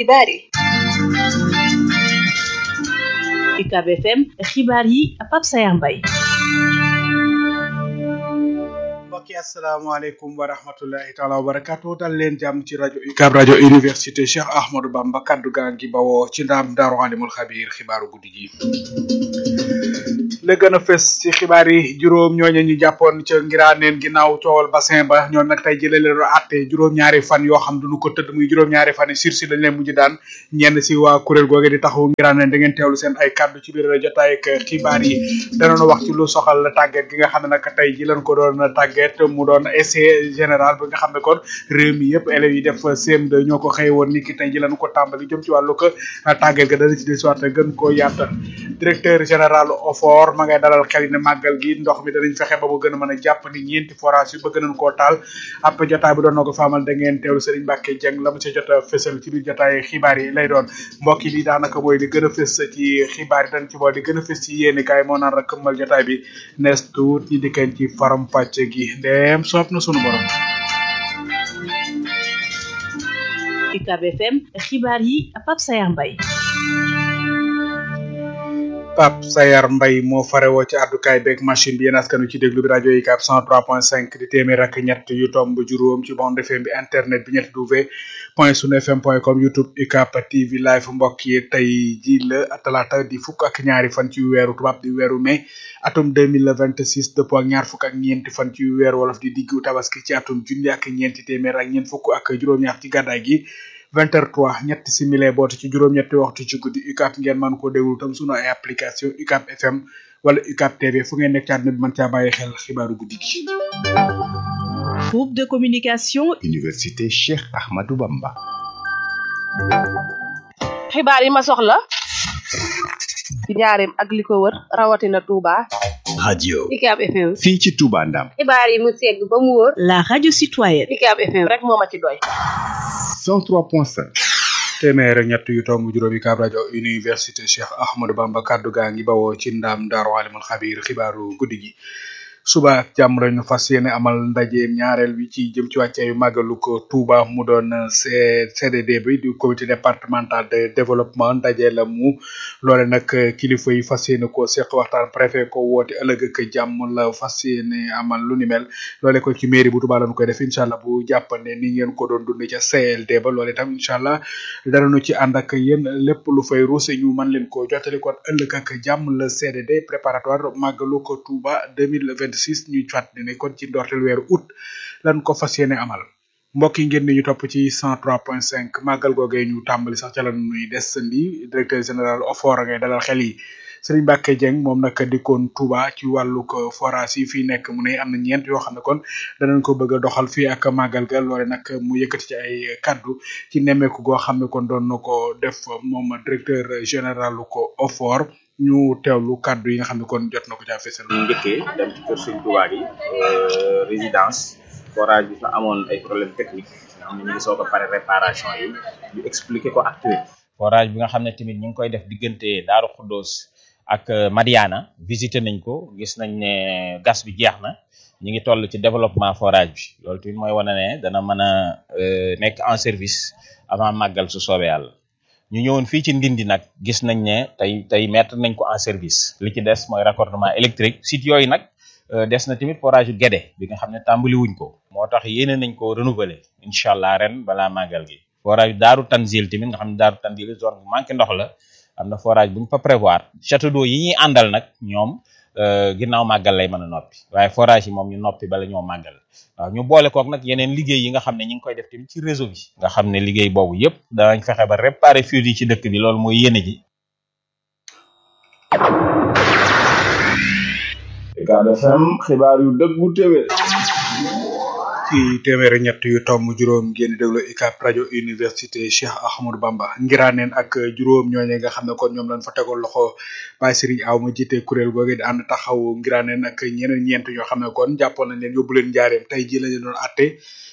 xibaar yi UCAB FM xibaar yi Pape Sayar Mbaye mbokki asalaamaaleykum wa rahmatullahi taala wa barakatu dal leen jàmm ci rajo UCAB rajo université Cheikh Ahmadou Bamba kaddu gaa ngi bawoo ci ndaam daaru alimul xabiir xibaaru guddi gi la gën a fës ci xibaar yi juróom ñooñu ñu jàppoon ca ngiraaneen ginnaaw coowal bassin ba ñoom nag tey jëlee leen àtte juróom-ñaari fan yoo xam duñu ko tëdd muy juróom-ñaari fan yi sursi lañ leen mujj daan ñenn si waa kuréel googe di taxawu ngiraaneen da ngeen teewlu seen ay kaddu ci biir jotaay ak xibaar yi danoon wax ci lu soxal tàgget gi nga xam ne nag tey ji lañ ko doon tàgget mu doon essai général bi nga xam ne kon réew mi yëpp élèves yi def CM2 ñoo ko xëy woon ni ki tey ji lañ ko tàmbali jëm ci wàllu ko tàgget ga dana ci des waat gën koo yaatal directeur général OFOR ma ngay dalal xel ne màggal gi ndox mi danañ fexe ba mu gën a mën a jàpp ni ñeenti forage yu bëgg nañ koo taal ab jotaay bi doon na ko faamal da ngeen teewlu Serigne Mbacke Dieng la mu ca jot a fësal ci biir jotaay xibaar yi lay doon mbokk yi daanaka mooy li gën a fës ci xibaar yi dañ ci bool li gën a fës ci yéeni kaay moo naan rek këmmal jotaay bi nees tuut ñi dikkeen ci faram pàcc gi ndeem soob na sunu borom UCAB FM xibaar yi Pape Sayar Mbaye Pape Sayar Mbaye moo farewoo ci àddukaay beeg machine bi yéen askan wi ci déglu bi rajo UCAB 103.5 di téeméer ak ñett yu tomb juróom ci bande FM bi internet bi ñetti w point sunu fm point com youtube UCAB TV live mbokk yi tey ji la talaata di fukk ak ñaari fan ci weeru tubaab di weeru mai atum 2026 dëppoo ak ñaar fukk ak ñeenti fan ci weeru wolof di diggu tabaski ci atum junni ak ñeenti téeméer ak ñeent fukk ak juróom-ñaar ci gàddaay gi vingt heures trois ñetti simile boote ci juróom-ñetti waxtu ci guddi UCAB ngeen mën koo déglu tam sunu ay application UCAB FM wala UCAB TV fu ngeen nekk ci àdduna bi mën caa bàyyi xel xibaaru guddi gi. groupe de communication. université Cheikh Ahmadou Bamba. xibaar yi ma soxla ci njaareem ak li ko wër rawatina Touba. radio UCAB FM. fii ci Touba Ndam. xibaar yi mu segg ba mu wóor. la radio citoyenne. UCAB FM rek moo ma ci doy. 103.5. téeméer ak ñett yu tomb juróomi UCAB rajo université Cheikh Ahmadou Bamba kaddu gaa ngi bawoo ci ndaam daaru alimul xabiir xibaaru guddi gi suba ak jàmm lañu fas yéene amal ndaje ñaareel bi ci jëm ci wàcceeyu màggalu ko Touba mu doon CDD bi du comité départemental de développement ndaje la mu loole nag kilifa yi fas yéene ko seq waxtaan préfet ko woote ëllëg ak jàmm la fas yéene amal lu ni mel loole ko ci mairie bu Touba lañu koy def incha allah bu jàppande ni ngeen ko doon dund ca CLD ba loole tam incha allah danañu ci ànd ak yéen lépp lu fay ruuse ñu mën leen ko jottali kon ëllëg ak jàmm la CDD préparatoire màggalu ko Touba 2020 26 ñuy fàttali ne kon ci ndorteel weeru août lan ko fas yéene amal mbokk yi ngeen ni ñu topp ci 103.5 màggal googee ñu tàmbali sax ca la nuy desandi directeur général OFOR ngay dalal xel yi Serigne Mbacke Dieng moom nag dikkoon Touba ci wàllu ko forage yi fii nekk mu ne am na ñeent yoo xam ne kon danañ ko bëgg a doxal fii ak màggal ga loole nag mu yëkkati ci ay kaddu ci nemmeeku goo xam ne kon doon na ko def moom directeur général ko OFOR ñu teewlu kaddu yi nga xam ne kon jot na ko caa fësal. ñu njëkkee dem ci kër Sëñ Touba gi résidence forage bi fa amoon ay problème technique nga xam ne ñu ngi soog a pare réparation yi ñu expliquer ko acteur forage bi nga xam ne tamit ñu ngi koy def diggante Daaru Xuddoos ak Madiana visité nañ ko gis nañ ne gas bi jeex na ñu ngi toll ci développement forage bi loolu tamit mooy wane ne dana mën a nekk en service avant màggal su soobee yàlla ñu ñëwoon fii ci Ndindi nag gis nañ ne tey tey mettre nañ ko en service li ci des mooy raccordement électrique site yooyu nag des na tamit forage yu Guédé bi nga xam ne tàmbali wuñ ko moo tax yéene nañ ko renouveler incha allah ren balaa màggal gi forage Daaru Tanzil tamit nga xam ne Daaru Tanzil zone bu manqué ndox la am na forage bu ñu fa prévoir château d'eau yi ñuy àndal nag ñoom ginnaaw màggal lay mën a noppi waaye forage yi moom ñu noppi bala ñoo màggal waaw ñu boole kook nag yeneen liggéey yi nga xam ne ñu ngi koy def tamit ci réseau bi nga xam ne liggéey boobu yëpp danañ fexe ba réparer fuite yi ci dëkk bi loolu mooy yéene ji UCAB FM xibaar yu dëggu téwé ci téeméer ak ñett yu tomb juróom ngeen di déglu UCAB rajo université Cheikh Ahmadou Bamba ngiraaneen ak juróom ñooñe nga xam ne kon ñoom lañ fa tegoon loxo Baye Serigne Aw ma jiite kuréel googu di ànd taxaw ngiraaneen ak ñeneen ñeent ñoo xam ne kon jàppoon nañ leen yóbbu leen njaareem tey ji lañu doon atte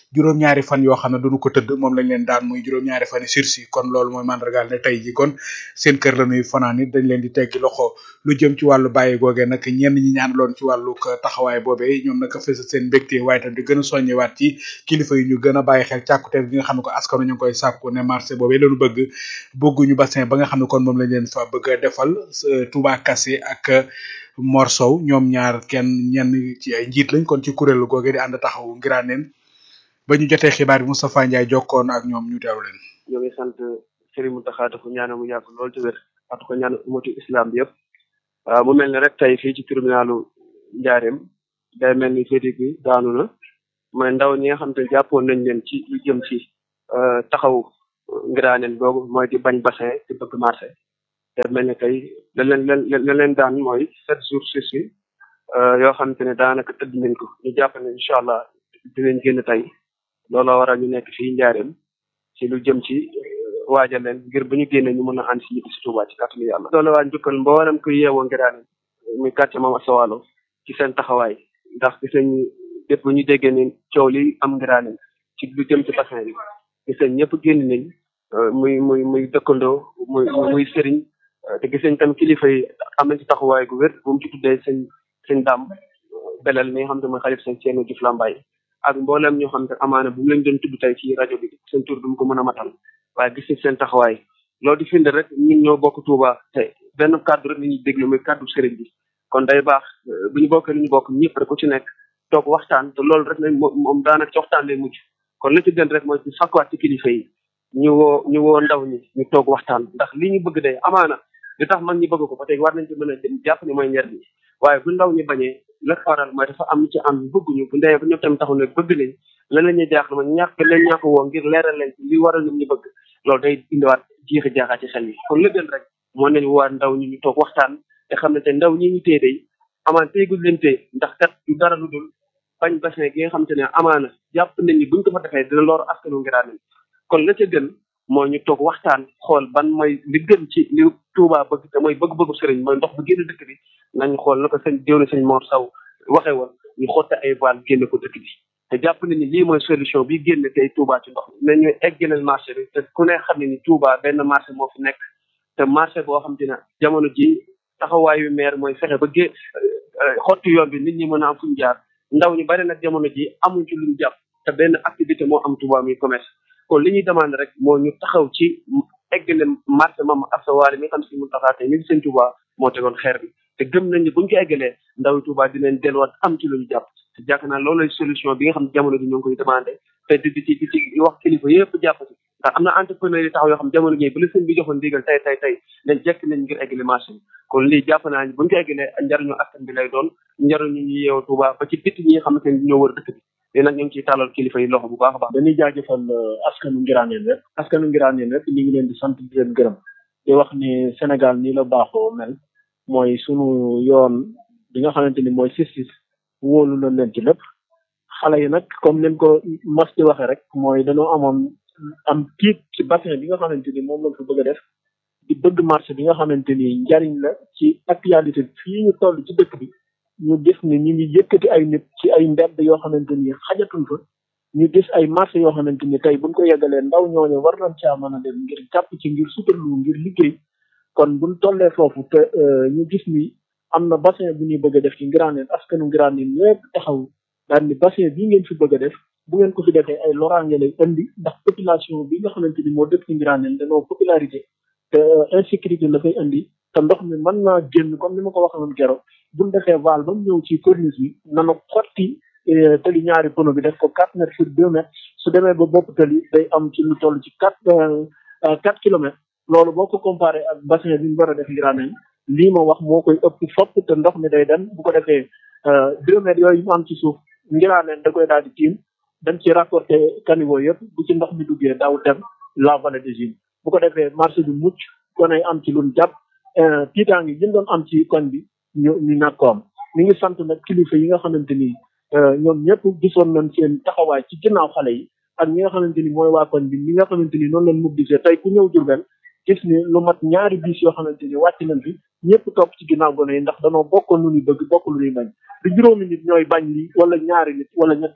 juróom-ñaari fan yoo xam ne duñu ko tëdd moom lañ leen daan muy juróom-ñaari fan yi sursis kon loolu mooy mandargaal ne tey ji kon seen kër la ñuy fanaan it dañ leen di teggi loxo lu jëm ci wàllu bàyyi googee nag ñenn ñi ñaanaloon ci wàllu taxawaay boobee ñoom nag fës seen mbégte waaye tam di gën a soññewaat ci kilifa yi ñu gën a bàyyi xel càkkuteef gi nga xam ne ko askanu ñu ngi koy sàkku ne marché boobee lañu bëgg bëgguñu bassin ba nga xam ne kon moom lañ leen fa bëgg a defal Touba Kassé ak Mor Sow ñoom ñaar kenn ñenn ci ay njiit lañ kon ci kuréelu googee di ànd taxawu ngiraaneen ba ñu jotee xibaar bi Moustapha Ndiaye jokkoon ak ñoom ñu teeru leen ñoo ngi sant Serigne Mountakha dafa ñaanal mu yàgg lool ci wér at ko ñaan umatu islam bi yëpp waaw mu mel ni rek tey fii ci tribunalu Njaareem day mel ni verdict bi daanu na mooy ndaw ñi nga xam te jàppoon nañ leen ci lu jëm ci taxaw ngiraaneen googu mooy di bañ bassin di bëgg marché day mel ni tey la leen leen la leen daan mooy sept jours sursis yoo xam te ne daanaka tëdd nañ ko ñu jàpp ne incha allah dinañ génn tey looloo waral ñu nekk fii Njaareem ci lu jëm ci waajal leen ngir bu ñu génnee ñu mën a ànd si ñibbi si Touba ci kàttanu yàlla. loolu waa njukkal mboolem ku yeewoo ngiraane muy quartier Mame Asta Walo ci seen taxawaay ndax gis nañ lépp bu ñu déggee ne coow li am ngiraane ci lu jëm ci bassin bi gis nañ ñëpp génn nañ muy muy muy dëkkandoo muy muy sëriñ te gis nañ tam kilifa yi am nañ ci taxawaay gu wér bu mu ci tuddee sëñ sëñ daam belal mi nga xam te mooy xalif sëñ Ceerno Juuf Lambaay ak mboolem ñoo xam te amaana bu mu leen doon tudd tey ci rajo bi seen tur du mu ko mën a matal waaye gis nañ seen taxawaay loolu di firnde rek ñun ñoo bokk Touba te benn kàddu rek la ñuy déglu muy kàddu sëriñ bi kon day baax bu ñu bokkee lu ñu bokk ñëpp rek ku ci nekk toog waxtaan te loolu rek lañ moom daanaka ci waxtaan lay mujj kon li ci gën rek mooy ci sakkuwaat ci kilifa yi ñu woo ñu woo ndaw ñi ñu toog waxtaan ndax li ñu bëgg day amaana li tax mag ñi bëgg ko ba tey war nañ ci mën a dem jàpp ni mooy njariñ waaye bu ndaw ñi bañee la waral mooy dafa am ci am bëgguñu bu ndee ba ñoom tamit taxul ne bëgg nañ lan la ñuy jaaxle ma ñàkk leen ñàkk woo ngir leeral leen li waral ñoom ñu bëgg loolu day indiwaat jiixi jaaxaa ci xel yi kon la gën rek moo nañ waa ndaw ñi ñu toog waxtaan te xam ne te ndaw ñi ñu téye day amaan téegul leen téye ndax kat du dara lu dul bañ bassin gi nga xam te ne amaana jàpp nañ ni buñ ko fa defee dina loor askanu ngiraane kon la ca gën mooy ñu toog waxtaan xool ban mooy li gën ci li Touba bëgg te mooy bëgg-bëggu sëriñ mooy ndox bu génn dëkk bi nañ xool na ko sëñ déw na sëñ Mor Saw waxee woon ñu xotte ay voile génne ko dëkk bi te jàpp nañ ni lii mooy solution bi génn tey Touba ci ndox mi nañu eggaleel marché bi te ku ne xam ne ni Touba benn marché moo fi nekk te marché boo xam te ne jamono ji taxawaayu maire mooy fexe ba gé xotti yoon bi nit ñi mën a am fuñ jaar ndaw ñu bari nag jamono ji amuñ ci luñ jàpp te benn activité moo am Touba muy commerce kon li ñuy demande rek moo ñu taxaw ci eggale marché Mame Asta Walo mi nga xam si mun taxaa tey mi ngi seen Touba moo tegoon xeer bi te gëm nañ ne buñ ko eggalee ndaw Touba dinañ delluwaat am ci lu ñu jàpp te jàpp naa loolu lay solution bi nga xam ne jamono ji ñoo ngi koy demandé te di di ci di ci wax kilifa yëpp jàpp ci ndax am na entrepreneur yi taxaw yoo xam jamono ji bu la sëñ bi joxoon ndigal tey tey tey dañ jekk nañ ngir eggale marché bi kon lii jàpp naa ne buñ ko eggalee njariñu askan bi lay doon njariñu ñu yeewu Touba ba ci bitti ñi nga xamante ne ñoo wër dëkk bi léegi nag ñu ngi ciy tàllal kilifa yi loxo bu baax a baax dañuy jaajëfal askanu ngiraaneen rek askanu ngiraaneen rek ñu ngi leen di sant di leen gërëm di wax ni Sénégal nii la baaxoo mel mooy sunu yoon bi nga xamante ni mooy justice wóolu na leen ci lépp xale yi nag comme leen ko mas di waxee rek mooy dañoo amoon am tiit ci bassin bi nga xamante ni moom lañ fa bëgg a def di bëgg marché bi nga xamante ni njariñ la ci actualité fii ñu toll ci dëkk bi ñu gis ni ñu ngi yëkkati ay nit ci ay mbedd yoo xamante ni xajatul fa ñu gis ay marché yoo xamante ni tey buñ ko yeggalee ndaw ñooñu war nañ caa mën a dem ngir jàpp ci ngir suturlu ngir liggéey kon buñ tollee foofu te ñu gis ni am na bassin bu ñuy bëgg a def ci Ngiraaneen askanu Ngiraaneen ñëpp taxaw daal ni bassin bii ngeen fi bëgg a def bu ngeen ko fi defee ay loraange lay indi ndax population bi nga xamante ni moo dëkk ci Ngiraaneen dañoo popularité te insécurité la fay indi te ndox mi mën naa génn comme ni ma ko waxee woon keroog buñ defee vaal ba mu ñëw ci corniche bi nana xotti tali ñaari pono bi def ko quatre mètres sur deux mètres su demee ba bopp tali day am ci lu toll ci quatre quatre kilomètres loolu boo ko comparé ak bassin bi ñu war a def Ngiraaneen lii ma wax moo koy ëpp fopp te ndox mi day dem bu ko defee deux mètres yooyu mu am ci suuf Ngiraaneen da koy daal di tiim dañ ci raccordé caniveau yëpp bu ci ndox mi duggee daaw dem la vallée de Gine bu ko defee marché bi mucc kon ay am ci luñ jàpp tiitaangi yi ñu doon am ci koñ bi ñu ñu ñàkk ko am mi ngi sant nag kilifa yi nga xamante ni ñoom ñëpp gisoon nañ seen taxawaay ci ginnaaw xale yi ak ñi nga xamante ni mooy waa koñ bi ñi nga xamante ni noonu lañ mobilisé tey ku ñëw Jurbel gis ni lu mat ñaari bis yoo xamante ni wàcc nañ fi ñëpp topp ci ginnaaw gone yi ndax danoo bokkoon lu ñuy bëgg bokk lu ñuy bañ du juróomi nit ñooy bañ lii wala ñaari nit wala ñetti nit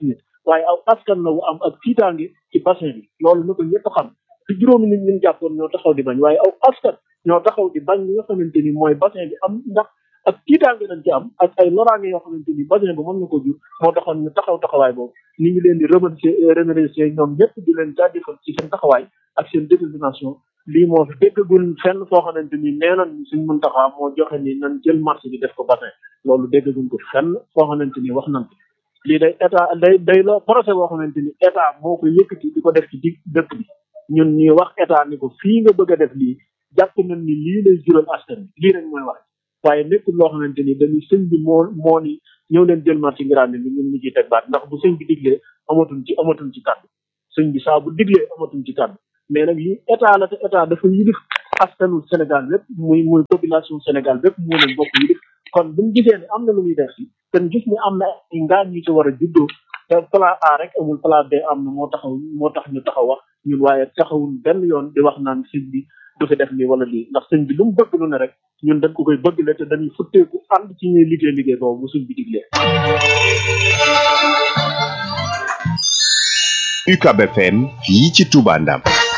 waaye aw askan la wu am ak tiitaange ci bassin bi loolu na ko ñëpp xam te juróomi nit ñun jàppoon ñoo taxaw di bañ waaye aw askan ñoo taxaw di bañ li nga xamante ni mooy bassin bi am ndax ak tiitaange dañ ci am ak ay loraange yoo xamante ni bassin bi mën na ko jur moo taxoon ñu taxaw taxawaay boobu ni ngi leen di remercier remercier ñoom ñëpp di leen jaajëfal ci seen taxawaay ak seen détermination lii moo fi déggagul fenn foo xamante ni nee nañ suñ mën taxaa moo joxe ni nan jël marché bi def ko bassin loolu déggaguñ ko fenn foo xamante ni wax nañ ko lii day état day day la projet boo xamante ni état moo ko yëkkati di ko def ci dig dëkk bi ñun ñuy wax état ni ko fii nga bëgg a def lii jàpp nañ ni lii lay jural askan bi lii rek mooy wax waaye nekkul loo xamante ni dañuy sëñ bi moo moo ni ñëw leen jël marché ngiraane bi ñun ñu ciy teg baat ndax bu sëñ bi diglee amatuñ ci amatuñ ci kàddu sëñ bi saa bu diglee amatuñ ci kàddu mais nag lii état la te état dafa yilif askanu Sénégal bépp muy muy population Sénégal bépp moo leen bokk yilif kon buñ gisee ne am na lu muy def si te gis ni am na ay ngaan ñu ci war a juddoo te plan A rek amul plan B am na moo taxaw moo tax ñu taxaw wax ñun waaye taxawul benn yoon di wax naan sëñ bi du fi def lii wala lii ndax sëñ bi lu mu bëgg lu ne rek ñun dañ ko koy bëgg la te dañuy futteeku ànd ci ñuy liggéey liggéey boobu bu sëñ bi diglee UCAB FM fii ci Touba Ndam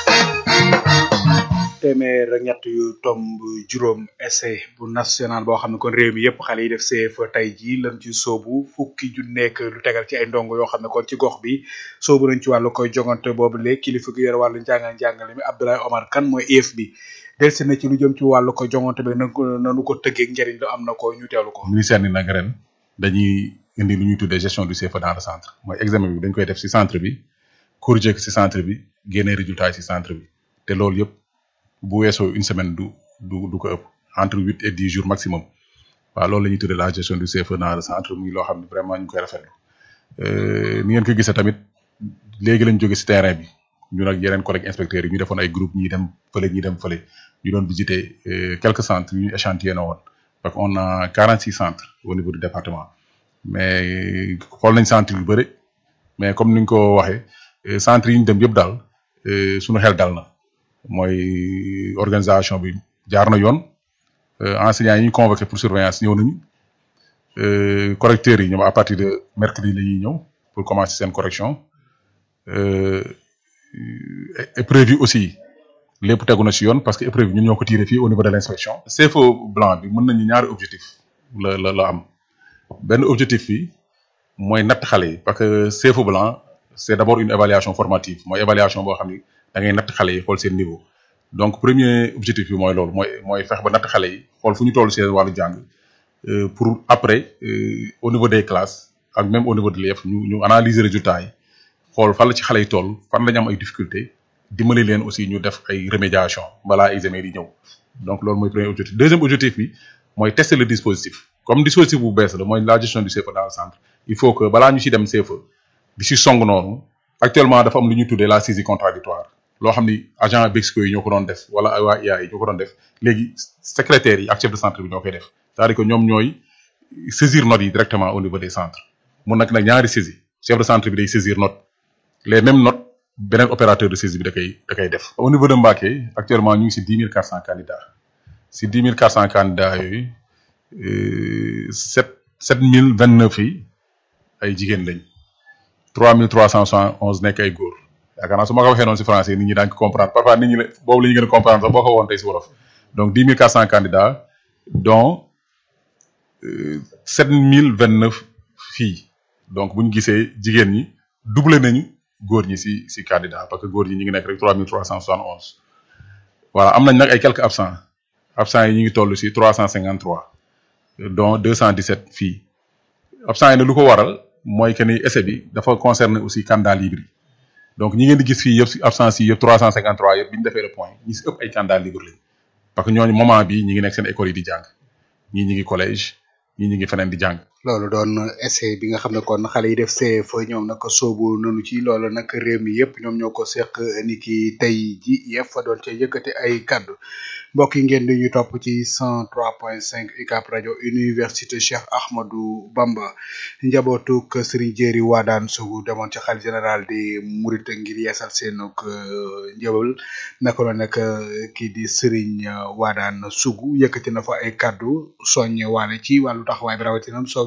téeméer ak ñett yu tomb juróom essai bu national boo xam ne kon réew mi yëpp xale yi def CFEE tey jii lan ci soobu fukki ju nekk lu tegal ci ay ndongo yoo xam ne kon ci gox bi soobu nañ ci wàllu koy jongante boobu léegi kilifa gi yore wàllu njàngal njàngale mi Abdoulaye Omar Kane mooy IEF bi delsi na ci lu jëm ci wàllu ko jongante bi na nanu ko tëggee njëriñ lu am na ko ñu teelu ko ministère ni nag ren dañuy indi lu ñuy tuddee gestion du CFEE dans le centre mooy examen bi dañ koy def si centre bi corriger si centre bi génne résultat yi si centre bi te loolu yëpp bu weesoo une semaine du du du ko ëpp entre huit et dix jours maximum waaw loolu la ñuy tuddee la gestion du CFEE dans le centre muy loo xam ne vraiment ñu koy rafetlu ni ngeen ko gisee tamit léegi lañ jóge si terrain bi ñun ak yeneen collègues inspecteurs yi ñu defoon ay groupe ñi dem fële ñi dem fële ñu doon visiter quelques centres yu ñu échantillonné woon parce que on a quarante six centres au niveau du département mais xool nañ centre yu bëri mais comme ni ñu ko waxee centres yi ñu dem yëpp daal suñu xel dal na mooy organisation bi jaar na yoon enseignants yi ñu convoqué pour surveillance ñëw nañu correcteurs yi ñoom à partir de mercredi la ñuy ñëw pour commencer seen correction épreuve yi aussi lépp tegu na ci yoon parce que épreuve yi ñun ñoo ko tiré fii au niveau de l' inspection. CFEE blanc bi mën nañu ñaari objectif la la la am benn objectif bi mooy natt xale yi parce que CFEE blanc c' est d' abord une évaluation formative mooy évaluation boo xam ni da ngay natt xale yi xool seen niveau donc premier objectif bi mooy loolu mooy mooy fex ba natt xale yi xool fu ñu toll seen wàllu jàng pour après au niveau des classes ak même au niveau de l'IEF ñu ñu analyser résultats yi xool fan la ci xale yi toll fan la ñu am ay difficultés dimbali leen aussi ñu def ay remédiation balaa examen di ñëw donc loolu mooy premier objectif deuxième objectif bi mooy tester le dispositif comme dispositif bu bees la mooy la gestion du CFEE dans le centre il faut que balaa ñu ci dem CFEE di ci song noonu actuellement dafa am lu ñuy tuddee la saisie contradictoire loo xam ni agent Bexco yi ñoo ko doon def wala ay waa IA yi ñoo ko doon def léegi secrétaires yi ak chef de centre bi ñoo koy def c'est-à-dire que ñoom ñooy saisir notes yi directement au niveau des centres mun nag nag ñaari saisie chef de centre bi day saisir note les mêmes notes beneen opérateur de saisie bi da koy da koy def. au niveau de Mbacké actuellement ñu ngi si dix mille quatre cent candidats si dix mille quatre cent candidats yooyu sept sept mille vingt neuf yi ay jigéen lañ trois mille trois cent soixante onze nekk ay góor. yaakaar naa su ma ko waxee noonu si français nit ñi daañu ko comprendre parfois nit ñi ne boobu la ñu gën a comprendre sax boo ko woon tey si wolof donc dix mille quatre cent candidats dont sept mille vingt neuf filles donc bu ñu gisee jigéen ñi doublé nañu góor ñi si si candidat parce que góor ñi ñu ngi nekk rek trois mille trois cent soixante onze voilà am nañ nag ay quelques absents absents yi ñu ngi toll si trois cent cinquante trois dont deux cent dix sept filles absents yi nag lu ko waral mooy que ni essai bi dafa concerner aussi candidat libre yi donc ñi ngeen di gis fii yëpp si absence yi yëpp 353 yëpp bi ñu defee le point ñi si ëpp ay candidat libre lañ parce que ñooñu moment bi ñi ngi nekk seen école yi di jàng ñii ñi ngi collège ñii ñi ngi feneen di jàng. loolu doon essai bi nga xam ne kon xale yi def CFEE ñoom nag soobu nanu ci loolu nag réew mi yëpp ñoom ñoo ko seq ni ki tey ji yëpp fa doon ca yëkkati ay kaddu mbokk yi ngeen di ñu topp ci 103.5 UCAB rajo université Cheikh Ahmadou Bamba njabootuk Serigne Jéeri Waadaan Sougou demoon ci xalifa général di Murit ngir yeesal seenuk njëbal naka la nag kii di Serigne Waadaan Sougou yëkkati na fa ay kaddu soññe waale ci wàllu taxawaay bi rawatina soo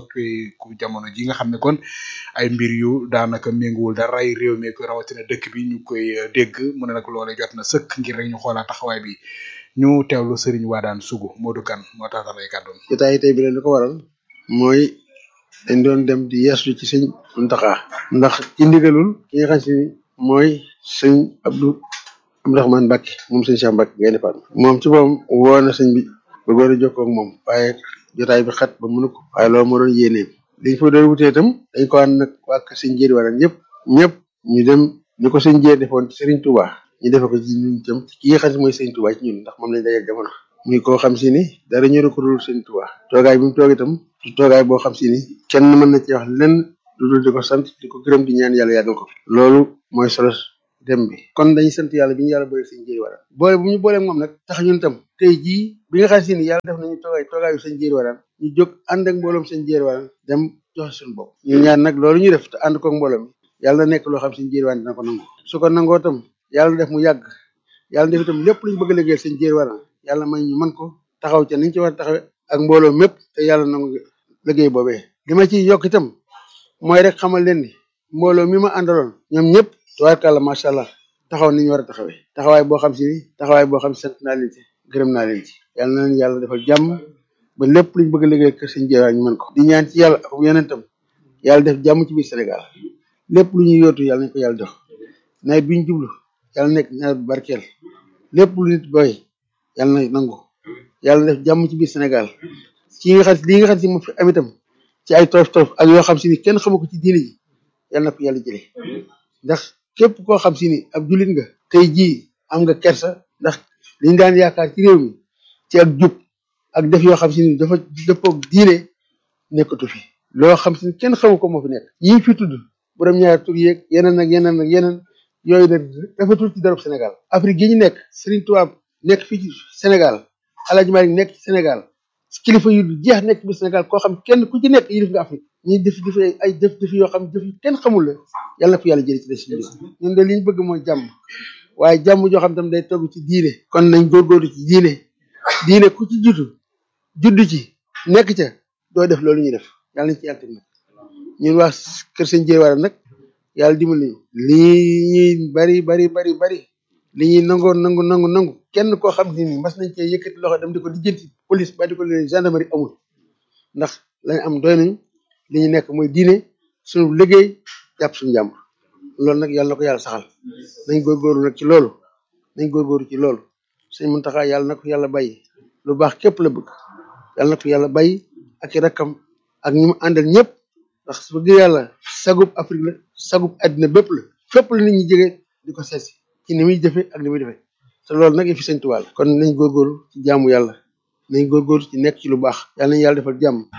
soppeeku jamono ji nga xam ne kon ay mbir yu daanaka méngoowul dara ay réew mi ko rawatina dëkk bi ñu koy dégg mu ne nag loolee jot na sëkk ngir rek ñu xoolaat taxawaay bi ñu teewlu Serigne Wadane Sougou Modou Kane moo tax ay kàddoom. jotaay tey bi leen li ko waral mooy dañ doon dem di yeeslu ci sëñ Muntaxa ndax ci ndigalul ki nga xam si ni mooy sëñ Abdou Abdourahmane Mbacke moom sëñ Cheikh Mbacke ngay defaat moom ci moom woo na sëñ bi bëggoon a jokkoo ak moom waaye jotaay bi xat ba mënu ko waaye loolu moo doon yéeneem liñ fa doon wutee itam dañ ko ànd nag waa kër sëñ Jéeri Wadane ñëpp ñëpp ñu dem ni ko sëñ Jéeri defoon ci Serigne Touba ñu defe ko ci ñun itam ki nga xam si mooy sëñ Touba ci ñun ndax moom lañ dajal jamono muy koo xam si ni dara ñëru ko dul sëñ Touba toogaay bi mu toog itam du toogaay boo xam si ni kenn mën na ci wax lenn lu dul di ko sant di ko gërëm di ñaan yàlla yàggal ko loolu mooy solo dem bi kon dañuy sant yàlla bi ñu yàlla boole sëñ Jéeri Wadane boole bu ñu boolee moom nag tax ñun tam tey jii bi nga xam si ni yàlla def nañu toogaay toogaayu sëñ Jéeri Wadane ñu jóg ànd ak mbooloom sëñ Jéeri Wadane dem joxe suñu bopp ñu ñaan nag loolu ñu def te ànd koog mbooloo mi yàlla na nekk loo xam sëñ Jéeri Wadane dina ko nangu su ko nangoo tam yàlla def mu yàgg yàlla def itam lépp luñ bëgg a liggéeyal sëñ Jéeri Wadane yàlla may ñu mën ko taxaw ca niñ ci war a taxawe ak mbooloo mépp te yàlla nangu liggéey boobee li ma ci yokk itam mooy rek xamal leen ni mbooloo mi ma àndaloon ñoom ñëpp tubaarkàlla macha allah taxaw niñ war a taxawee taxawaay boo xam si ni taxawaay boo xam si sant naa leen ci gërëm naa leen ci yàlla na leen yàlla defal jàmm ba lépp luñ bëgg a liggéey kër sëñ Jéeri ñu mën ko di ñaan ci yàlla ak yonentam yàlla def jàmm ci biir Sénégal lépp lu ñuy yootu yàlla nañ ko yàlla jox nawet bi ñu jublu yàlla nekk nawet bu barkeel lépp lu nit boy yàlla na nangu yàlla def jàmm ci biir Sénégal ci nga xam li nga xam si moom fi am itam ci ay toof toof ak yoo xam si ni kenn xamu ko ci diine ji yàlla na ko yàlla jëlee ndax képp koo xam si ni ab jullit nga tey jii am nga kersa ndax liñ daan yaakaar ci réew mi ci ak jub ak def yoo xam si ni dafa dëppoog diine nekkatu fi loo xam si ni kenn xamu ko moo fi nekk yii fi tudd borom ñaari tur yeeg yeneen ak yeneen ak yeneen yooyu nag rafetul ci darab Sénégal Afrique gi ñu nekk Serigne Touba nekk fii ci Sénégal Alaaji Malik nekk ci Sénégal kilifa yu jeex nekk bi Sénégal koo xam kenn ku ci nekk yilif nga Afrique ñuy def def ay def def yoo xam def yu kenn xamul la yàlla na ko yàlla jëlee ci des bi ñun de li ñu bëgg mooy jàmm waaye jàmm joo xam tam day togg ci diine kon nañ góorgóorlu ci diine diine ku ci jiitu judd ci nekk ca doo def loolu ñuy def yàlla nañ ci yàlla teg nag ñun waa kër sëñ Jéeri Wadane nag yàlla dimbali lii ñuy bari bari bari bari li ñuy nangoo nangu nangu nangu kenn koo xam ne ni mas nañ cee yëkkati loxo dem di ko lijjanti police ba di ko leen gendarmerie amul ndax lañ am doy nañu li ñu nekk mooy diine suñu liggéey jàpp suñu jàmm loolu nag yàlla na ko yàlla saxal nañ góorgóorlu nag ci loolu nañ góorgóorlu ci loolu sëñ Muntaxa yàlla na ko yàlla bàyyi lu baax képp la bëgg yàlla na ko yàlla bàyyi ak i rakkam ak ñi mu àndal ñëpp ndax su bëgg yàlla sagub Afrique la sagub àddina bépp la fépp la nit ñi jege di ko seesi ci ni muy jëfe ak ni muy defee te loolu nag fi sëñ Tuubaa la kon nañ góorgóorlu ci jaamu yàlla nañ góorgóorlu ci nekk ci lu baax yàlla nañ yàlla defal jàmm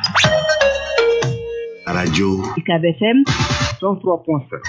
rajo UCAB FM 103.7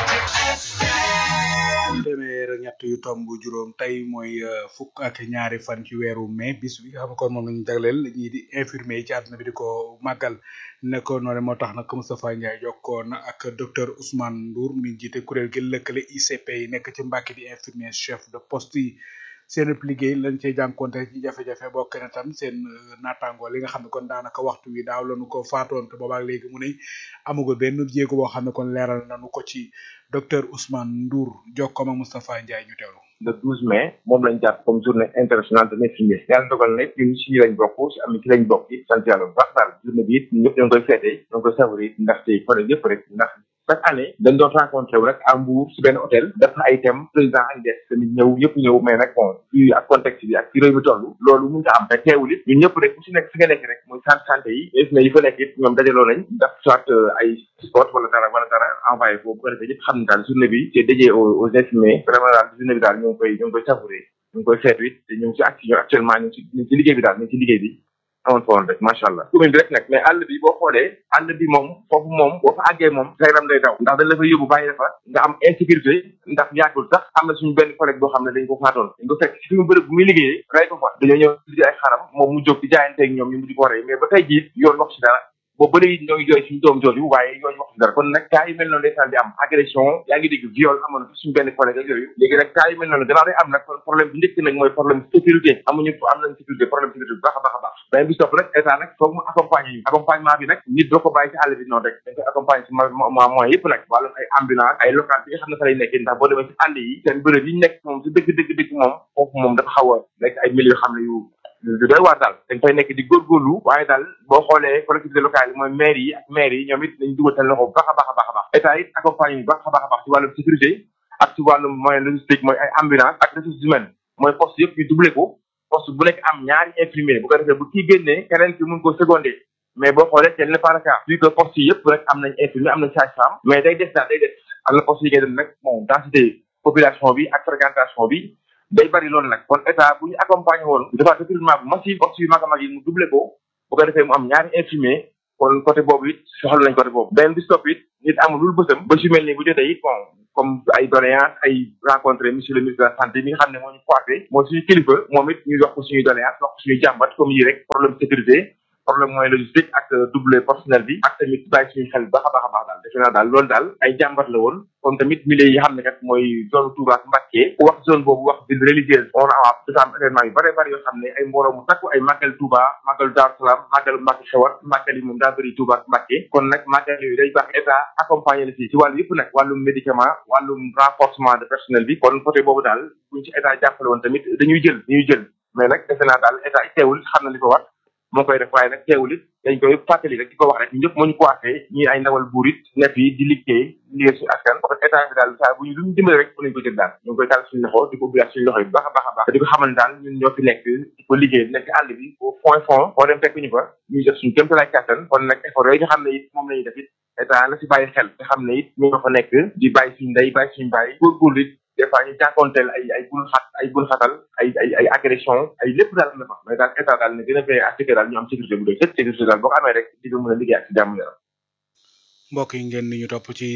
téeméer ak ñett yu tomb juróom tey mooy fukk ak ñaari fan ci weeru mai bis bi nga xam ne kon moom lañu jagleel ñii di infirmier yi ci àdduna bi di ko màggal ne ko noonu moo tax nag Moustapha Ndiaye jokkoon ak docteur Ousmane Ndour mi jiite kuréel gi lëkkale ICP yi nekk ci Mbàkke di infirmier chef de poste yi seen liggéey lañ cey jànkonte ci jafe-jafe bokk na tam seen naataango li nga xam ne kon daanaka waxtu wi daaw lañu ko faatoon te boobaak léegi mu ne amugul benn jéego boo xam ne kon leeral nañu ko ci docteur Ousmane Ndour jokkoom ak Moustapha Ndiaye ñu teewlu le 12 mai moom lañ jàpp comme journée internationale de l'infirmier yàlla dogal na ñun si ñi lañ bokk si am ci lañ bokk it sant yàlla bu baax daal journée bi it ñëpp ñoo ngi koy feete ñoo ngi koy savourer ndaxte côté yëpp rek ndax chaque année dañ doon rencontré wu rek à Mbour si benn hôtel def na ay thèmes président ak des tamit ñëw yëpp ñëw mais nag bon fii ak contexte bi ak fi réew mi toll loolu mun nga am mais teewul it ñun ñëpp rek ku si nekk fi nga nekk rek muy centre santé yi infirmier yi fa nekk it ñoom dajaloo nañ def soit ay sport wala dara wala dara envoyé foofu bu ko defee yëpp xam ne daal journée bi c'est dédié aux aux infirmiers vraiment daal journée bi daal ñoo ngi koy ñoo ngi koy savourer ñu ngi koy feetu it te ñu ngi si acti actuellement ñu ngi si ñu ngi si liggéey bi daal ñu ngi si liggéey bi amoon fa woon rek macha allah commune bi rek nag mais àll bi boo xoolee àll bi moom foofu moom boo fa àggee moom sa yaram day daw ndax dañ la fa yóbbu bàyyi fa nga am insécurité ndax yàggul sax am na suñu benn collègue boo xam ne dañ ko faatoon dañ ko fekk ci fi mu bërëb bu muy liggéeyee rey ko fa dañoo ñëw di ay xaram moom mu jóg di jaayanteeg ñoom ñu mujj ko rey mais ba tey jii yoon wax ci dara boobu ba léegi ñoo ngi jooy suñu doom jooju waaye yooyu wax dara kon nag cas yu mel noonu ndeysaan di am agression yaa ngi dégg viol amoon na fi suñu benn collègue ak yooyu léegi nag cas yu mel noonu gannaaw day am nag kon problème bi njëkk nag mooy problème sécurité amuñu am nañ sécurité problème sécurité bu baax a baax a baax beneen bi topp nag état nag foog mu accompagner ñu accompagnement bi nag nit doo ko bàyyi ci àll bi noonu rek dañ koy accompagner ci ma moyen yëpp nag wàllum ay ambulance ay local bi nga xam ne fa lay nekk ndax boo demee ci àll yi seen bërëb yi nekk moom si dëgg dëgg dëgg moom foofu moom dafa xaw a nekk ay milieu yoo xam ne yu du doy waar daal dañ fay nekk di góorgóorlu waaye daal boo xoolee collectivité locale yi mooy maire yi ak maire yi ñoom it nañ dugal seen loxo bu baax a baax a baax a baax état it accompagné bu baax a baax a baax ci wàllum sécurité ak ci wàllum moyen logistique mooy ay ambulance ak ressources humaines mooy poste yëpp ñu doublé ko poste bu nekk am ñaari infirmier bu ko defee bu kii génnee keneen ki mun ko secondé mais boo xoolee tel n'est pas le cas vu que poste yi yëpp rek am nañ infirmier am nañ sage-femme mais day des daal day des am na poste yi ngay dem nag bon densité population bi ak fréquentation bi day bari loolu nag kon état bu ñu accompagné woon dafa recrutement bu massif poste yu mag a mag yi mu doublé ko bu ko defee mu am ñaari infirmier kon côté boobu it soxla nañ côté boobu benn bi stop it nit amul lul bësam ba su mel nii bu jotee it bon comme ay doléance ay rencontré monsieur le ministre de la santé mi nga xam ne moo ñu coiffé mooy suñu kilifa moom it ñu wax ko suñuy doléance wax ko suñuy jàmbat comme yi rek problème sécurité problème moyen logistique ak double personnel bi ak tamit bàyyi suñu xel baax a baax a baax daal defe naa daal loolu daal ay jàmbat la woon comme tamit milieu yi xam ne kat mooy zone Touba ak Mbacké ku wax zone boobu wax ville religieuse on a dafa am événement yu bare bari yoo xam ne ay mbooloo mu takku ay màggal Touba màggal Daaru Salaam màggal Mbacké xewat màggal yi moom daa bëri Touba ak Mbacké kon nag màggal yooyu day baax état accompagné la si ci wàllu yëpp nag wàllum médicament wàllum renforcement de personnel bi kon côté boobu daal buñ ci état jàppale woon tamit dañuy jël dañuy jël mais nag defe naa daal état teewul xam na li ko war moo koy def waaye nag teewul it dañ koy fàttali rek di ko wax rek ñëpp moo ñu ko waxee ñi ay ndawal buur it nekk yi di liggéey liggéey suñu askan parce que état bi daal saa bu ñu lu ñu dimbale rek mën nañu ko jël daal ñu ngi koy taal suñu loxo di ko ubbiwaat suñu loxo yi bu baax a baax a baax di ko xamal daal ñun ñoo fi nekk di ko liggéey nekk àll bi au point fond boo dem fekk ñu fa ñuy def suñu kéemtalaay kàttan kon nag effort yooyu nga xam ne it moom la ñuy def it état la si bàyyi xel te xam ne it ñu nga fa nekk di bàyyi suñu ndey bàyyi suñu bàyyi góorgóorlu it des fois ñu jànkoonteel ay ay bul xat ay bul xatal ay ay ay agression ay lépp daal na fa mais daal état daal ne gën a veillé à ce que daal ñu am sécurité bu doy sëkk sécurité daal boo ko amee rek di nga mën a liggéey ak si jàmm yaram mbokk yi ngeen ni ñu topp ci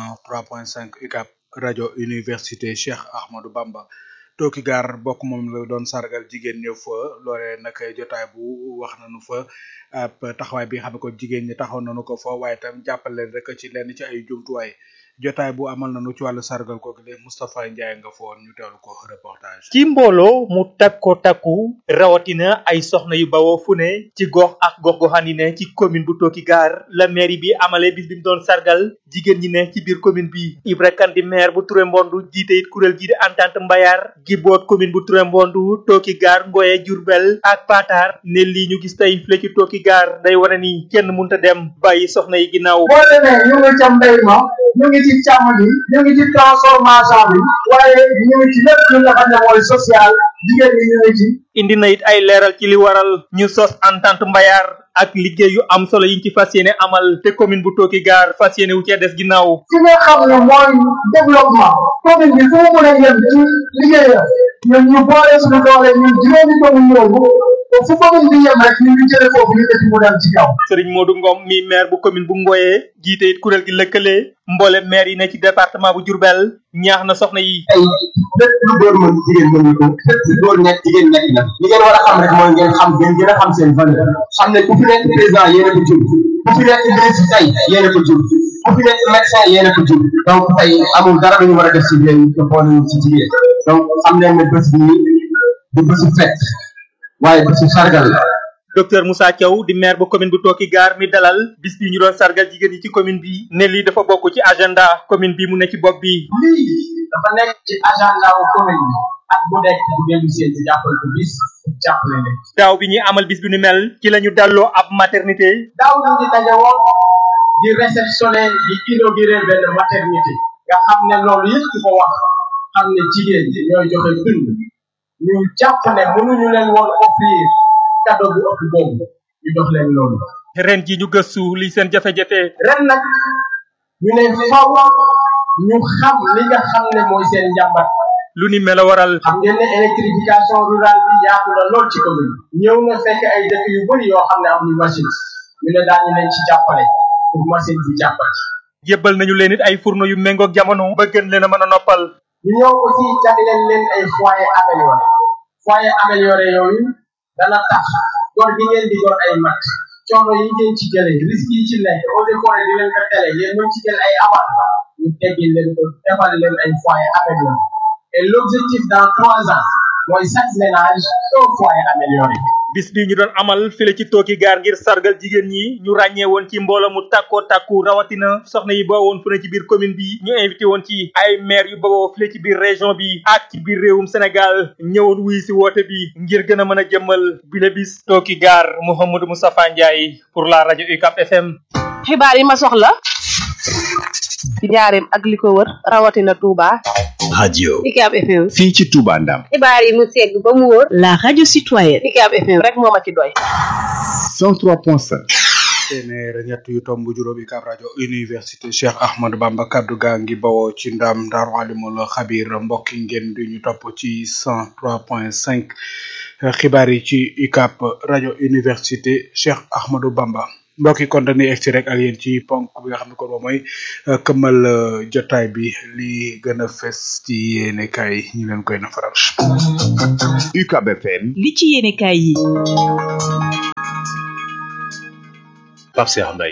103.5 UCAB rajo université Cheikh Ahmadou Bamba tooki gaar bokk moom la doon sargal jigéen ñëw fa loolee nag jotaay bu wax nañu fa ab taxawaay bi nga xam ne ko jigéen ñi taxaw nañu ko fa waaye tam jàppale leen rek ci lenn ci ay jumtuwaay jotaay bu amal nañu ci wàllu sargal kooku de Moustapha Ndiaye nga foon ñu teewlu ko reportage. ci mbooloo mu takko takku rawatina ay soxna yu bawoo fu ne ci gox ak gox goxaan yi ne ci commune bu Tooki Gaar la mairie bi amale bis bi mu doon sargal jigéen ñi ne ci biir commune bi Ibra Kane di maire bu Touré Mbondu jiite it kuréel gi di entente mbayaar gi boot commune bu Touré Mbondu Tooki Gaar Ngoye Diourbel ak Patar ne lii ñu gis tey file ci Tooki Gaar day wane ni kenn munta dem bàyyi soxna yi ginnaaw. boo demee ñu ngi ca mbéy ma ñu ngi ci càmm gi ñu ngi ci transformation bi waaye ñu ngi ci lépp lu nga xam ne mooy social jigéen ñi ñu ngi ci indi na it ay leeral ci li waral ñu sos entente mbayaar ak liggéey yu am solo yiñ ci fas yéene amal te commune bu Tooki Gaar fas yéene wu cee des ginnaaw. fi nga xam ne mooy développement commune bi fu mu mën a yem ci liggéeyam ñun ñu boole suñu doole ñun juróomi commune yooyu fu commune bi yem rek ñu ngi jële foofu ñu def mu dem ci kaw. Serigne Modou Ngom mi maire bu commune bu Ngoye jiite it kuréel gi lëkkale mboole maire yi ne ci département bu Diourbel ñaax na soxna yi. ay lépp lu góor mën jigéen mën ko lépp lu góor nekk jigéen nekk na li ngeen war a xam rek mooy ngeen xam ngeen gën a xam seen valeur xam ne ku fi nekk président yéen a ko jur ku fi nekk ministre tey yéen a ko jur ku fi nekk médecin yéen a ko jur donc tey amul dara lu ñu war a def ci yéen te boole ci jigéen donc xam leen ne bés bi du bésu fête waaye bésu sargal la docteur Moussa Thiaw di maire bu commune bu Tooki Gaar mi dalal bis bi ñu doon sargal jigéen yi ci commune bi ne lii dafa bokk ci agenda commune bi mu ne ci bopp bi. lii dafa nekk ci agenda wu commune bi ak bu nekk bu dellu seen ci jàppal ko bis jàppale leen. daaw bi ñuy amal bis bi nu mel ci la ñu dalloo ab maternité. daaw ñu ngi daje woon di réceptionné di inauguré benn maternité nga xam ne loolu yëpp ku ko wax xam ne jigéen ñi ñooy joxe dund ñu jàpp ne mënuñu leen woon offrir cadeau bu ëpp boobu ñu jox leen loolu. ren ji ñu gëstu li seen jafe-jafe. ren nag ñu ne faw ñu xam li nga xam ne mooy seen njàmbat. lu ni mel a waral. xam ngeen ne électrification rurale bi yaatu na lool ci commune ñëw na fekk ay dëkk yu bëri yoo xam ne am ñu machine ñu ne daañu leen ci jàppale pour machine bi jàppale. jébbal nañu leen it ay fourneau yu méngoog jamono. ba gën leen a mën a noppal. ñu ñëw aussi jagleel leen ay foyer amélioré foyer amélioré yooyu dana tax gor gi ngeen di gor ay mat coono yi ngeen ci jëlee risque yi ci nekk eaux et forêt di leen ko tere yéen ñoo ci jël ay abat ñu teggil leen ko defal leen ay foyer amélioré et l'objectif dans trois ans mooy chaque ménage un foyer amélioré bis bi ñu doon amal file ci tooki gaar ngir sargal jigéen ñi ñu ràññee woon ci mbooloo mu tàkkoo tàkku rawatina soxna yi boo woon fu ne ci biir commune bi ñu invité woon ci ay maire yu bawoo file ci biir région bi ak ci biir réewum Sénégal ñëwoon wuy si woote bi ngir gën a mën a jëmmal bile bis tooki gaar Mouhamadou Moustapha Ndiaye pour la rajo UCAP FM. xibaar yi ma soxla ci njaareem ak li ko wër rawatina Touba. radio UCAP FM. fii ci Touba Ndam xibaar yi mu segg ba mu wóor. la radio citoyenne. UCAP FM rek moo ma ci doy. 103.5 téeméer ñett yu tomb juróomi kaab rajo université Cheikh Ahmadou Bamba kaddu gaa ngi bawoo ci ndam Daaru Alimul Xabir mbokki ngeen di ñu topp ci 103.5 xibaar yi ci UCAP rajo université Cheikh Ahmadou Bamba mbokki kon dañuy egsi rek ak yéen ci ponk bi nga xam ne kon moom mooy këmmal jotaay bi li gën a fes ci yéene kaay ñu leen koy nafaral. UCAB FM li ci yéene kaay yi. Pape Cheikh Mbaye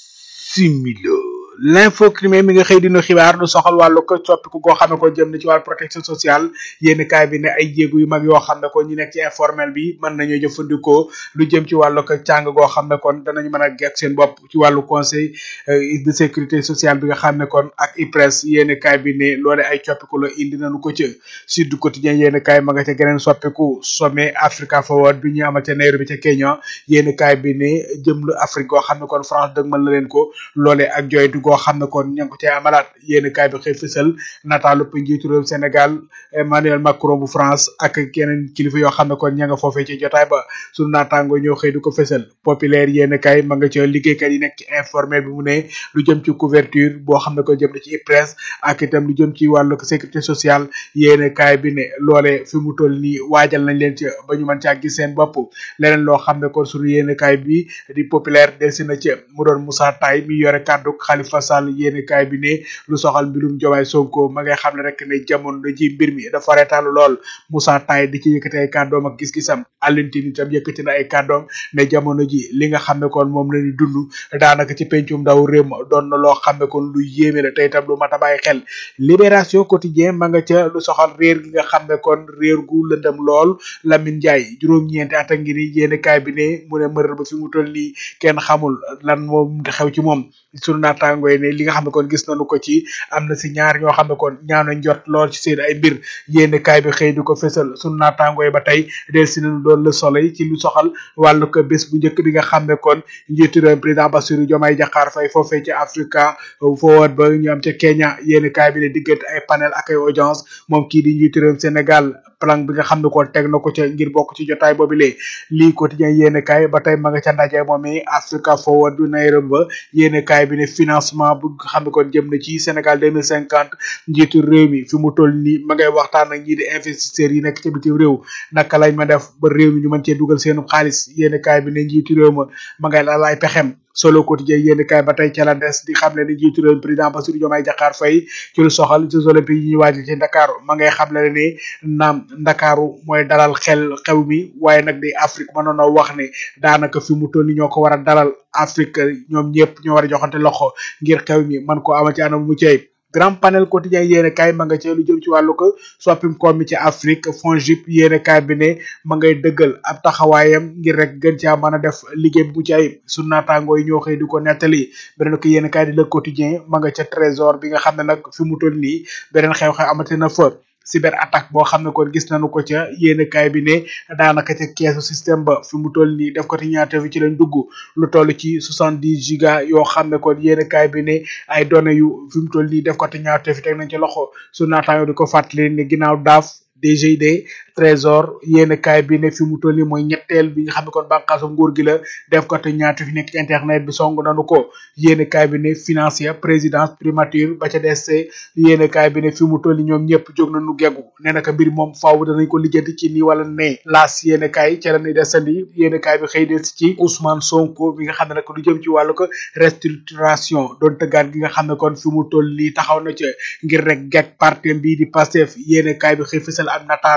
bisimilo l'info crime mi nga xëy dina xibaar lu soxal wàllu ko coppiku goo xam ne ko jëm na ci wàllu protection sociale yénn kaay bi ne ay jéegu yu mag yoo xam ne ko ñi nekk ci informel bi mën nañoo jëfandikoo lu jëm ci wàllu ko càng goo xam ne kon danañu mën a gekk seen bopp ci wàllu conseil de sécurité sociale bi nga xam ne kon ak IPRES yénn kaay bi ne loole ay coppiku la indi nañu ko ca Sud Quotidien yénn kaay ma nga ca geneen soppiku sommet Africa Forward bi ñu amal ca Nairobi ca Kenya yénn kaay bi ne jëm lu Afrique goo xam ne kon France dëgmal na leen ko loole ak joytu goo xam ne kon ña ngi ko cay amalaat yéen kaay bi xëy fësal nataalu njiitu réew Sénégal Emmanuel Macron bu France ak keneen kilifa yoo xam ne kon ña nga foofee ci jotaay ba sunu naataango ñoo xëy du ko fësal populaire yéen kaay ma nga ca liggéeykat yi nekk ci informel bi mu ne lu jëm ci couverture boo xam ne ko jëm na ci IPRES ak itam lu jëm ci wàllu sécurité sociale yéen kaay bi ne loole fi mu toll nii waajal nañ leen ci ba ñu mën caa gis seen bopp leneen loo xam ne kon sunu yéen kaay bi di populaire delsi na ci mu doon Moussa Taye mi yore kàddu Khalifa Sall yéene kaay bi ne lu soxal mbirum Diomaye Sonko ma ngay xam ne rek ne jamono ji mbir mi dafa reetaalu lool Moussa Taye di ci yëkkati ay kàddoom ak gis-gisam Alioune itam yëkkati na ay kàddoom ne jamono ji li nga xam ne kon moom la ñu dund daanaka ci pencum ndaw réew ma doon na loo xam ne kon lu yéeme la tey itam lu mat a bàyyi xel libération quotidien ma nga ca lu soxal réer gi nga xam ne kon réer gu lëndëm lool Lamine Ndiaye juróom-ñeenti at a ngi ni yéene kaay bi ne mu ne mërër ba fi mu toll nii kenn xamul lan moom xew ci moom sunu naataango yi ne li nga xam ne kon gis nañu ko ci am na si ñaar ñoo xam ne kon ñaaw nañ jot lool ci seen ay mbir yénn kaay bi xëy di ko fésal sunu naataango yi ba tey del si nañu doon le soleil ci lu soxal wàllu ko bés bu njëkk bi nga xam ne kon njiitu réew président Bassirou Diomaye Diakhar Faye foofee ci Africa Forward ba ñu am ca Kenya yénn kaay bi ne diggante ay panel ak ay audience moom kii di njiitu réew Sénégal plan bi nga xam ne kon teg na ko ca ngir bokk ci jotaay boobu lee lii quotidien yéen kaay ba tey ma nga ca ndaje moom i Africa Forward du Nairobi ba yéen kaay bi ne financement bu nga xam ne kon jëm na ci Sénégal deux mille cinquante njiitu réew mi fi mu toll nii ma ngay waxtaan ak ñii di investisseurs yi nekk ca bitim réew naka lañ ma def ba réew mi ñu mën cee dugal seenu xaalis yéen kaay bi ne njiitu réew ma ma ngay la laay pexem solo quotidien yéen kaay ba tey ca la des di xam ne ni njiitu réew président Bassirou Diomaye Diakhar Faye ci lu soxal Jeux olympiques yi ñuy waajal ci Ndakaaru ma ngay xam ne ne naam Ndakaaru mooy dalal xel xew mi waaye nag di Afrique mënoon a wax ne daanaka fi mu toll ni ñoo ko war a dalal Afrique ñoom ñëpp ñoo war a joxante loxo ngir xew mi man ko ama ci anam mu cey grand panel quotidien yéene kaay ma nga ci lu jëm ci wàllu ko soppim koom mi ci Afrique FONGIP yéene kaay bi ne ma ngay dëggal ab taxawaayam ngir rek gën caa mën a def liggéey bu ci ayib su naataangoo yi ñoo xëy di ko nettali beneen ko yéene kaay di le quotidien ma nga ca trésor bi nga xam ne nag fi mu toll nii beneen xew-xew amati na fa cyber attaque boo xam ne kon gis nañu ko ca yéene kaay bi ne daanaka ca keesu système ba fi mu toll nii def ko ti ñaata fi ci lañ dugg lu toll ci soixante dix giga yoo xam ne kon yéene kaay bi ne ay données yu fi mu toll nii def ko ti ñaata fi teg nañ ci loxo su naataango di ko fàttali ne ginnaaw daaf DGID trésor yéen kaay bi ne fi mu toll nii mooy ñetteel bi nga xam ne kon bànqaasu nguur gi la def ko te ñaata fi nekk ci internet bi song nanu ko yéen kaay bi ne financier présidence primature ba ca DSC yéen kaay bi ne fi mu toll nii ñoom ñëpp jóg nañu geggu nee naka mbir moom faaw danañ ko lijjanti ci nii wala nee laas yéen kaay ca la ñuy desandi yéen kaay bi xëy des ci Ousmane Sonko bi nga xam ne nag lu jëm ci wàllu ko restructuration doon tëggaat gi nga xam ne kon fi mu toll nii taxaw na ca ngir rek geg parti bii di Pastef yéen kaay bi xëy fësal am nataalam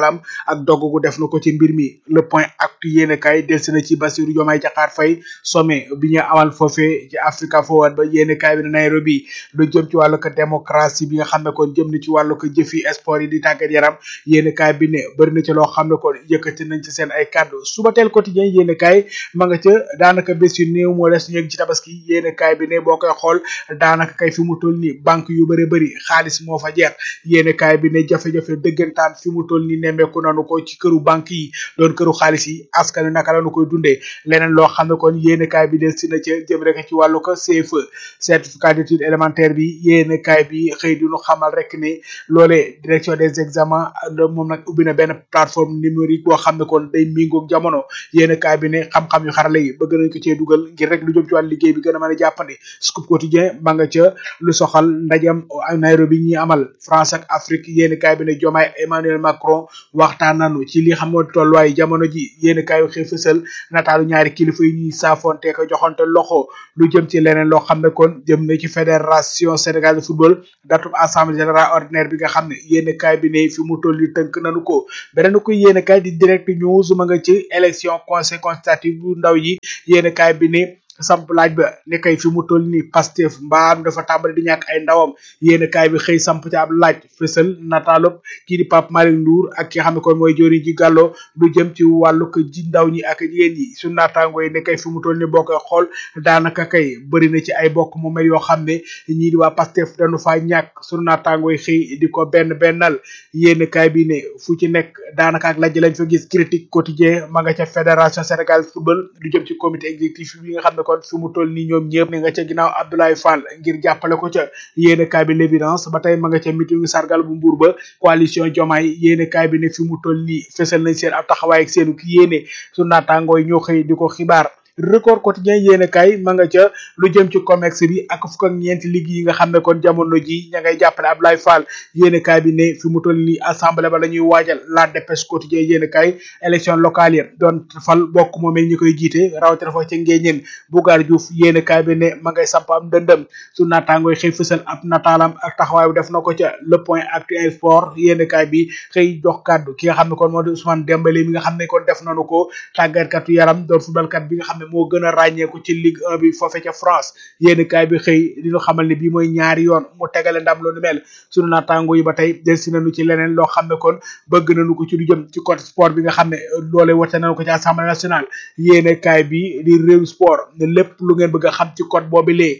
ak dogg gu def na ko ci mbir mi le point actu yéene kaay delsi na ci Bassirou Diomaye Diakhar Faye sommet bi ñu amal foofee ci Africa Forward ba yéene kaay bi ne Nairobi lu jëm ci wàllu ko démocratie bi nga xam ne kon jëm na ci wàllu ko jëfi sport yi di tàggat yaram yéene kaay bi ne bëri na ci loo xam ne kon yëkkati nañ ci seen ay kàddu suba teel quotidien yéene kaay ma nga ca daanaka bés yu néew moo des ñu yegg ci tabaski yéene kaay bi ne boo koy xool daanaka kay fi mu toll nii banque yu bëri bëri xaalis moo fa jeex yéene kaay bi ne jafe-jafe dëggantaan fi mu toll nii nemmeeku nanu ko ci këru banque yi doon këru xaalis yi askan wi naka lañu koy dundee leneen loo xam ne kon yéene kaay bi des si na ca jëm rek ci wàllu ko CFE certificat d'étude élémentaire bi yéene kaay bi xëy di ñu xamal rek ne loolee direction des examens moom nag ubbi na benn plateforme numérique boo xam ne kon day méngoog jamono yéene kaay bi ne xam-xam yu xarala yi bëgg nañ ko cee dugal ngir rek lu jëm ci wàllu liggéey bi gën a mën a jàppandi scoop quotidien ba nga ca lu soxal ndajam Nairobi ñi amal France ak Afrique yéeni kaay bi ne Diomaye Emmanuel Macron waxtaan nañu ci li xam moo tolluwaay jamono ji yéeni kaay yu xëy fësal nataalu ñaari kilifa yi ñuy saafonte ko joxante loxo lu jëm ci leneen loo xam ne kon jëm na ci fédération Sénégal de football datub assemblée générale ordinaire bi nga xam ne yéeni kaay bi ne fi mu toll yi tënk nañu ko beneen ko yéeni kaay di direct news ma nga ci élection conseil consultatif bu ndaw yi yéeni kaay bi ne samp laaj ba ne kay fi mu toll nii Pastef mbaam dafa tàmbali di ñàkk ay ndawam yéen kaay bi xëy samp ci ab laaj fësal nataalub kii di Pape Malick Ndour ak ki nga xam ne kon mooy jori ji gàllo lu jëm ci wàllu ko ji ndaw ñi ak jigéen ñi su naataango yi ne kay fi mu toll nii boo koy xool daanaka kay bëri na ci ay bokk mu mel yoo xam ne ñii di waa Pastef dañu faa ñàkk su naataango yi xëy di ko benn bennal yéen kaay bi ne fu ci nekk daanaka ak lajj lañ fa gis critique quotidien ma nga ca fédération Sénégal football lu jëm ci comité exécutif bi nga xam ne kon fi mu toll nii ñoom ñëpp ni nga ca ginnaaw Abdoulaye Fall ngir jàppale ko ca yéene kaay bi l'évidence ba tey ma nga ca meeting sargal bu mbuur ba coalition Diomaye yéene kaay bi ne fi mu toll nii fësal nañ seen ab taxawaay ak seenu ki yéene su naataangoo yi ñoo xëy di ko xibaar record quotidien yéene kaay ma nga ca lu jëm ci comex bi ak fukk ak ñeenti liggéey yi nga xam ne kon jamono ji ña ngay jàppale Abdoulaye Fall yéene kaay bi ne fi mu toll nii assemblée ba la ñuy waajal la dépêche quotidien yéene kaay élection locale yi doon fal bokk moomel ñi koy jiite rawatina fa ca ngéeñeen Bougar Diouf yéene kaay bi ne ma ngay samp am dëndëm su naataangooy xëy fësal ab nataalam ak taxawaay bu def na ko ca le point actuel sport yéene kaay bi xëy jox kàddu ki nga xam ne kon moo di Ousmane Dembélé mi nga xam ne kon def nañu ko tàggatkatu yaram doon footballkat bi nga xam ne moo gën a ràññeeku ci Ligue 1 bi foofe ca France yéeni kaay bi xëy di ñu xamal ne bii mooy ñaari yoon mu tegale ndam lu nu mel sunu naataango yi ba tey delsi nañu ci leneen loo xam ne kon bëgg nañu ko ci lu jëm ci côté sport bi nga xam ne loole wate nañu ko ci assemblée nationale yéene kaay bi di réew sport ne lépp lu ngeen bëgg a xam ci code boobu lee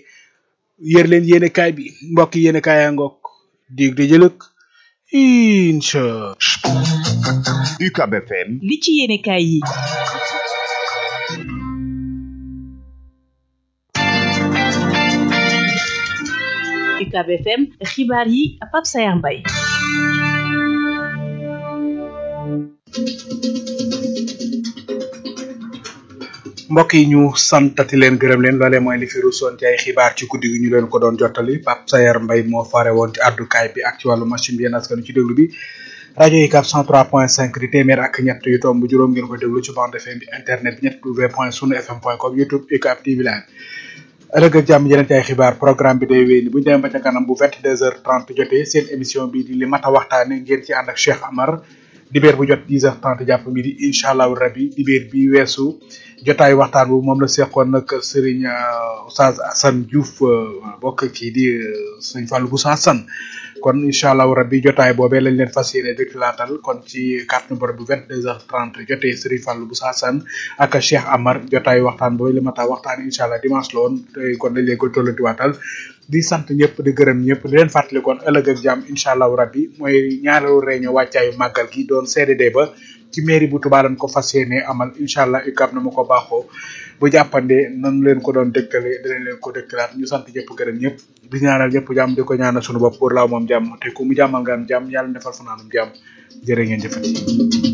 yër leen yéene kaay bi mbokk yéene kaay yaa ngoog dig di jëlëk incha UCAB FM li ci yéene kaay yi UCAB FM xibaar yi Pape Sayar Mbaye mbokk yi ñu santati leen gërëm leen loolee mooy li fi ruusoon ci ay xibaar ci guddi gi ñu leen ko doon jottali Pape Sayar Mbaye moo fare woon ci àddukaay bi ak ci wàllu machine bi yéen askanu ci déglu bi rajo yi 403.5 di téeméer ak ñett yu tomb juróom ngeen ko déglu ci bande FM bi internet bi ñett w point sunu fm point com youtube UCAB TV line ëllëg ak jàmm yeneen ci ay xibaar programme bi day wéy ni bu ñu demee ba ca kanam bu 22h30 jotee seen émission bi di li mat a waxtaane ngeen ci ànd ak Cheikh Amar dibeer bu jot 10h30 jàpp midi incha allahu rabi dibeer bi weesu jotaayu waxtaan bu moom la seqoon nag Serigne Oustaz Assane Diouf bokk kii di Serigne Fallou Boussa Assane kon incha allahu rabbi jotaay boobee lañ leen fas yéene dëkkalaatal kon ci carte numéro bu 22h30 jotee Serigne Fallou Boussa Assane ak Cheikh Amar jotaayu waxtaan boobu li ma tax waxtaan incha allah dimanche la woon te kon dañ leen koy tollantiwaatal di sant ñëpp di gërëm ñëpp di leen fàttali kon ëllëg ak jàmm incha allahu rabbi mooy ñaareelu réunion wàccaayu màggal gi doon CDD ba ci mairie bu Touba lañ ko fas yéene amal incha allah UCAB na ma ko baaxoo bu jàppandee nan leen ko doon dëkkale dinañ leen ko dëkkalaat ñu sant ñëpp gërëm ñëpp di ñaanal ñëpp jàmm di ko ñaanal sunu bopp pour laaw moom jàmm te ku mu jàmmal nga am jàmm yàlla defal fa naanum jàmm jërë ngeen jëfati